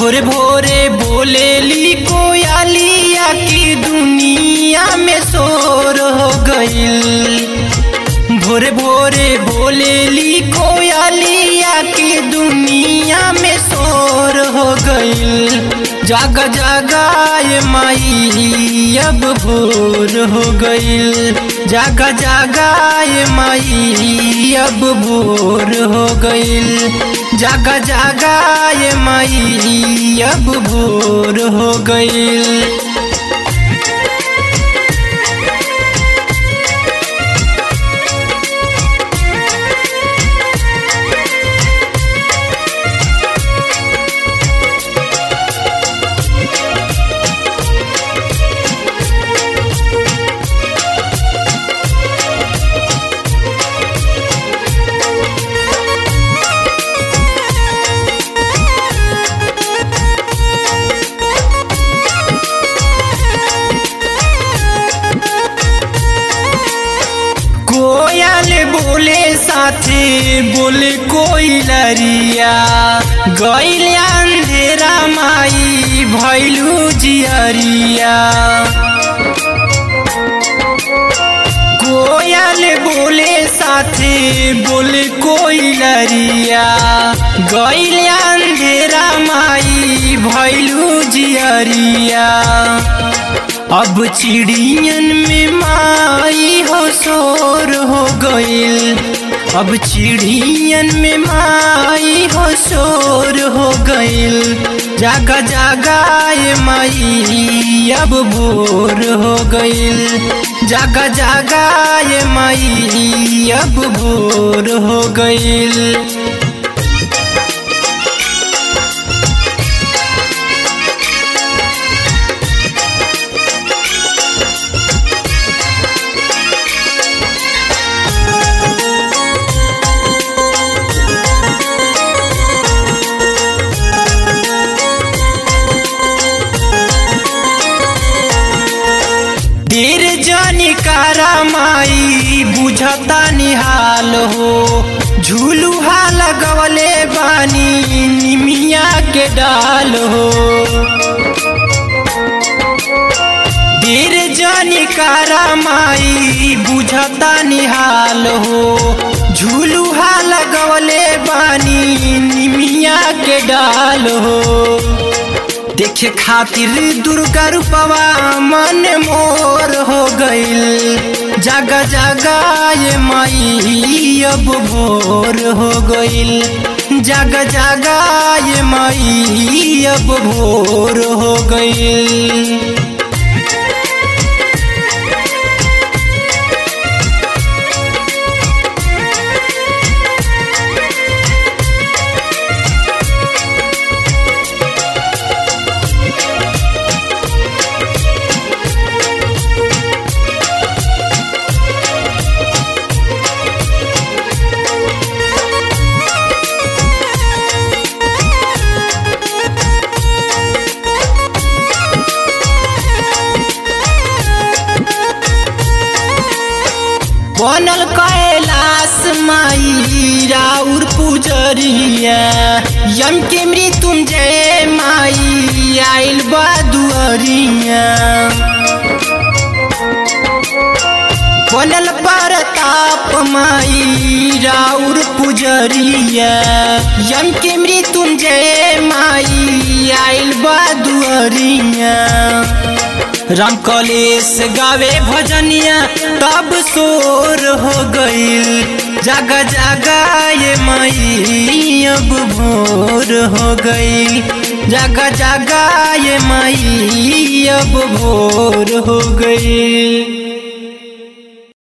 भोरे भोरे बोलेली कोयलिया की दुनिया में शोर हो गईल भोरे भोरे बोलेली कोयलिया की दुनिया में शोर हो गईल जाग जागाए माई अब भोर हो गईल जाग जागाए माई अब भोर हो गईल जाग जागाए माई अब भोर हो गईल कोयल बोले साथे बोले कोई लरिया गैल अंधेरा माई भैलू जियरिया कोयल बोले साथे बोले कोई लरिया गैल अंधेरा माई भैलू जियरिया अब चिड़ियन में माई हो शोर हो गईल अब चिड़ियन में माई हो शोर हो गईल जागा जागाए माई अब भोर हो गईल जागा जागाए माई अब भोर हो गईल देर जानी कारा माई बुझता निहाल हो झूलुहा लगवले बानी निमिया के डाल हो देर जानी कारा माई बुझता निहाल हो झूलुहा लगवले बानी निमिया के डाल हो देखे खातिर दुर्गा रूपवा मन मोर हो गईल जागा जागा ये माई अब भोर हो गईल जागा जागा ये माई अब भोर हो गईल बनल कैलाश माई राउर पुजरिया यम के मृत्युंजय माई आइल बा दुअरिया बनल परताप माई राउर पुजरिया यम के मृत्युंजय माई आइल बा दुअरिया राम कलेश गावे भजनिया तब शोर हो गईल जागा जागा ये माई अब भोर हो गईल जागा जागा ये माई अब भोर हो गईल